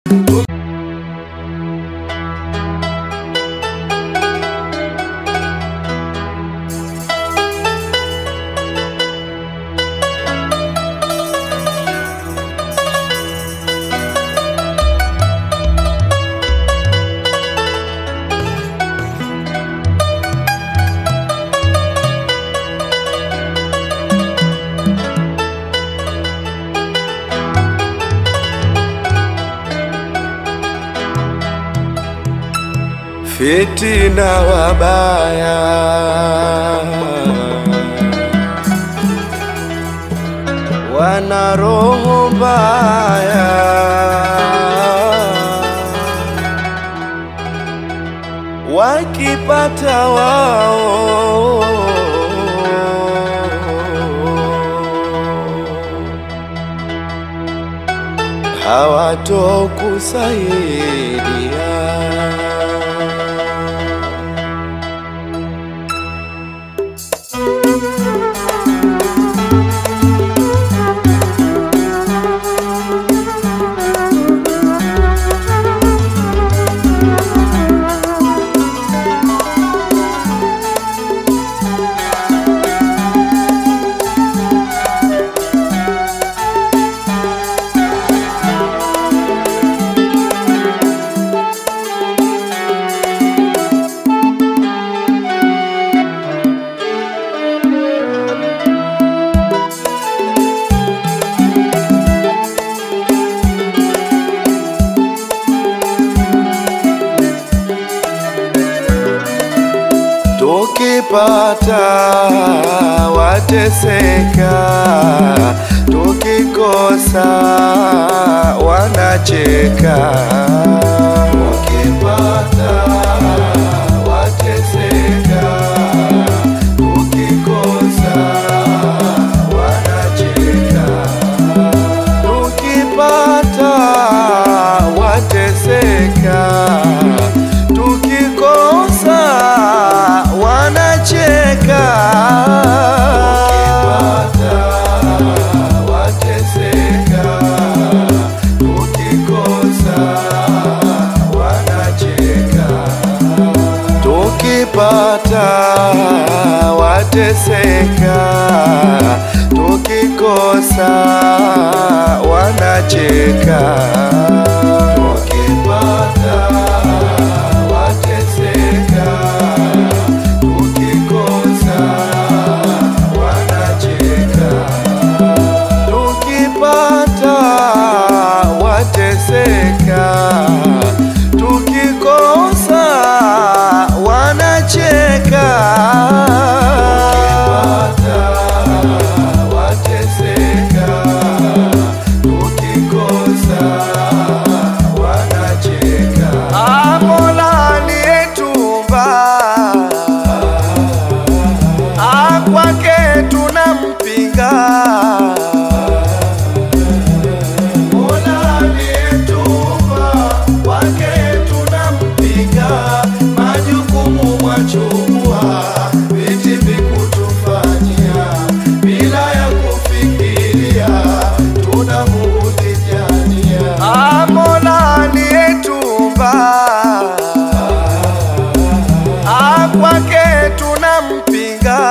fitina wabaya wana roho mbaya wakipata wao hawatokusaidia. Tukipata wateseka, tukikosa wanacheka. Tukipata wateseka, tukikosa wanacheka. Tukipata wateseka, tukikosa wanacheka. Tukipata wateseka, tukikosa wanacheka. Tukipata wateseka, tukikosa wanacheka. Tukipata wateseka, tukikosa wanacheka. Tukipata wateseka, tukikosa wanacheka. Tukipata wateseka, tukikosa wanacheka. Ah, Mola aliyetuumba, ah, kwake tunampinga Mola aliyetuumba, kwake tunampinga. Majukumu mwachukua, viti vikutufanyia, bila ya kufikiria, tunamuudhi jania. Ah, Mola aliyetuumba, ah, kwake tunampinga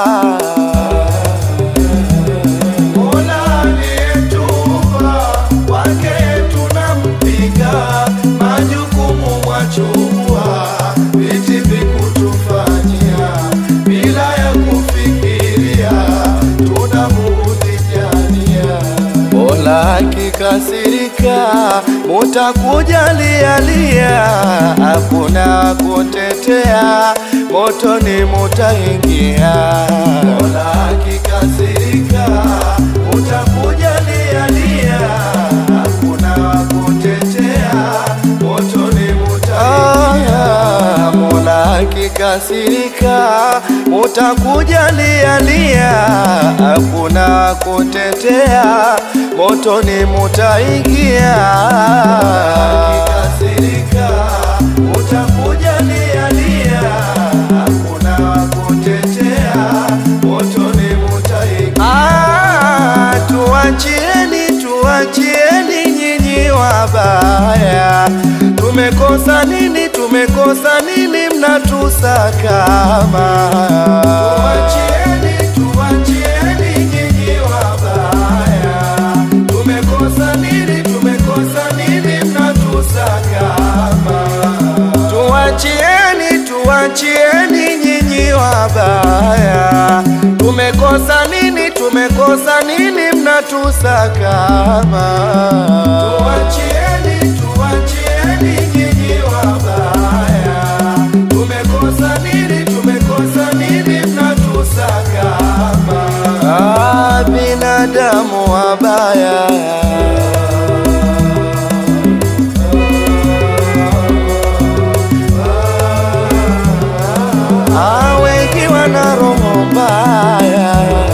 Mola aliyetuumba, kwake tunampinga. Majukumu mwachukua, viti vikutufanyia, bila ya kufikiria, tunamuudhi jania. Mola akikasirika, mutakuja lialia, hakuna kutetea, motoni mutaingia. Mola akikasirika, mutakuja lialia, hakuna kutetea, motoni mutaingia. Mola akikasirika, mutakuja lialia, hakuna kutetea, motoni mutaingia. Akikasirika, mutakuja lialia, hakuna kutetea, motoni mutaingia. Ah, tuachieni, tuachieni nyinyi wabaya tumekosa nini? Tumekosa nini? Mnatusakama, tuachieni, tuachieni nyinyi wabaya, tumekosa nini? Tumekosa nini? Mnatusakama, tuachieni, tuachieni nyinyi wabaya, tumekosa nini? Tumekosa nini? Mnatusakama, tuachieni, tuachieni nyinyi wabaya, tumekosa nini? Tumekosa nini? Mnatusakama, ah, binadamu wabaya Ah, wengi wana roho mbaya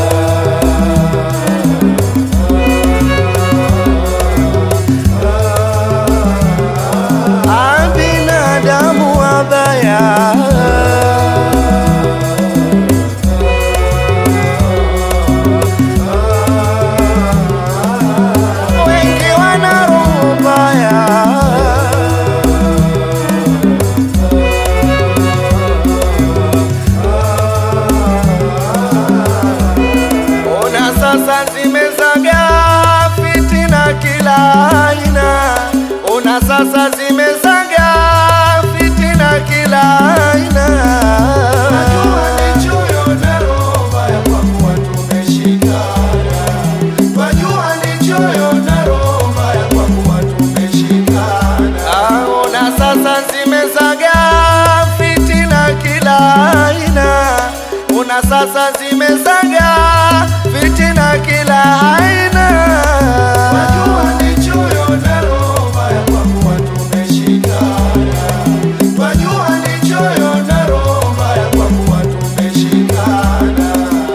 Ah, binadamu wabaya wengi wana roho mbaya Ona sasa zimezaga fitina kila aina, ona sasa zimezaga fitina kila aina. Najua ni choyo na roho mbaya kwa kuwa tumeshikana. Najua ni choyo na roho mbaya kwa kuwa tumeshikana. Ah, ona sasa zimezaga fitina kila aina una sasa zimezaga fitina kila aina. Wajua ni choyo na roho mbaya kwa kuwa tumeshikana. Wajua ni choyo na roho mbaya kwa kuwa tumeshikana.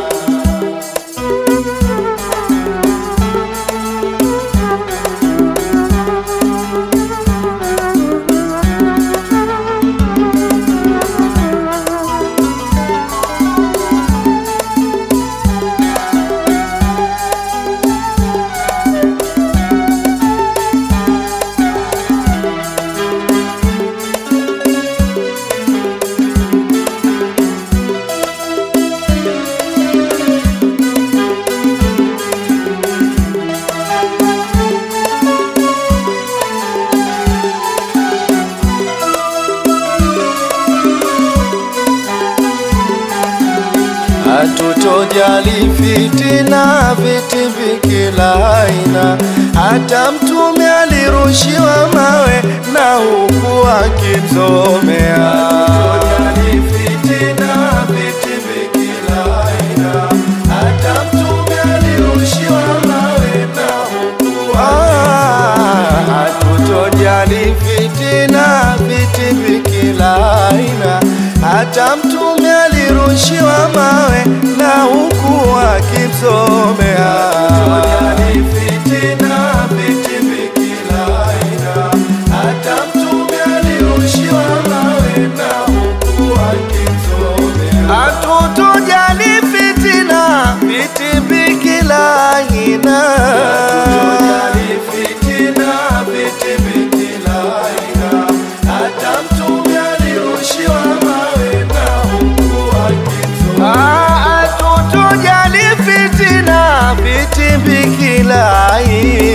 Hatutojali fitina, vitimbi kila aina. Hata mtume alirushiwa mawe na huku akimsomea. Hatutojali fitina, vitimbi kila aina. Hata mtume alirushiwa mawe na huku Hatutojali fitina, vitimbi kila aina. Hata mtume alirushiwa mawe na huku akimsomea. Hatutojali fitina, vitimbi kila aina. Hata mtume alirushiwa mawe na huku akimsomea. Hatutojali fitina, vitimbi kila aina. Hatutojali fitina, vitimbi kila aina. Hata mtume alirushiwa mawe na huku akimsomea. Hatutojali fitina, vitimbi kila aina.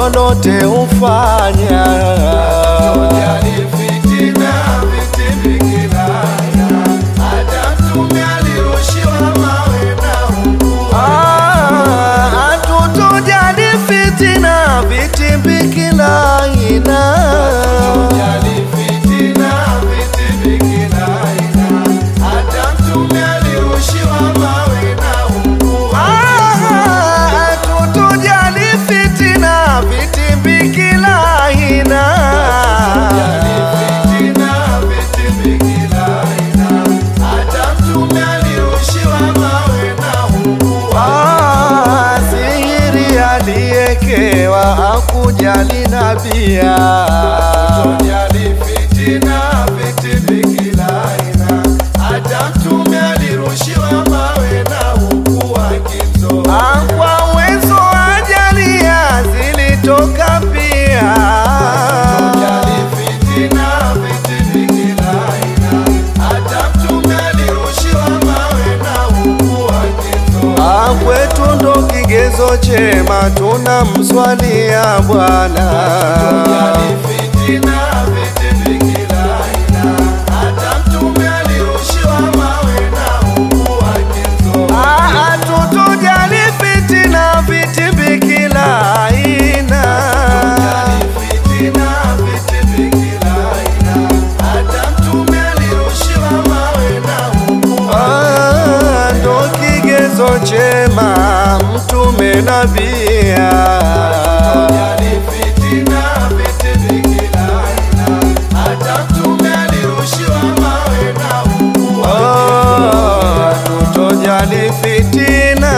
lolote hufanya. Hatujali fitina, vitimbi kila aina. Hata Mtume alirushiwa mawe na ungua. Ah, Hatutojali fitina, vitimbi kila aina. Hatujali fitina, vitimbi kila aina. Hata Mtume alirushiwa mawe na ungua. Ah, Hatutojali fitina, vitimbi kila aina. Hatujali fitina, vitimbi kila aina. Hata Mtume alirushiwa mawe na ungua. Ah, Sihiri aliyekewa hakujali nabia. Hatujali fitina, vitimbi kila aina. Hata Mtume alirushiwa mawe na huku akimzoa. Ah, Kwa uwezo ajalia zilitoka pia. Hatujali fitina, vitimbi kila aina. Hata Mtume alirushiwa mawe na huku akimzoa. Ah, Kwetu ndo kigezo chema tunamswalia Bwana. Hatujali fitina, vitimbi kila aina. Hata Mtume alirushiwa mawe na huku akimzoa. Ah, Hatutujali fitina, vitimbi kila aina. Hatujali fitina, vitimbi kila aina. Hata Mtume alirushiwa mawe na huku Ah, ndo kigezo chema mtume nabia. Hatujali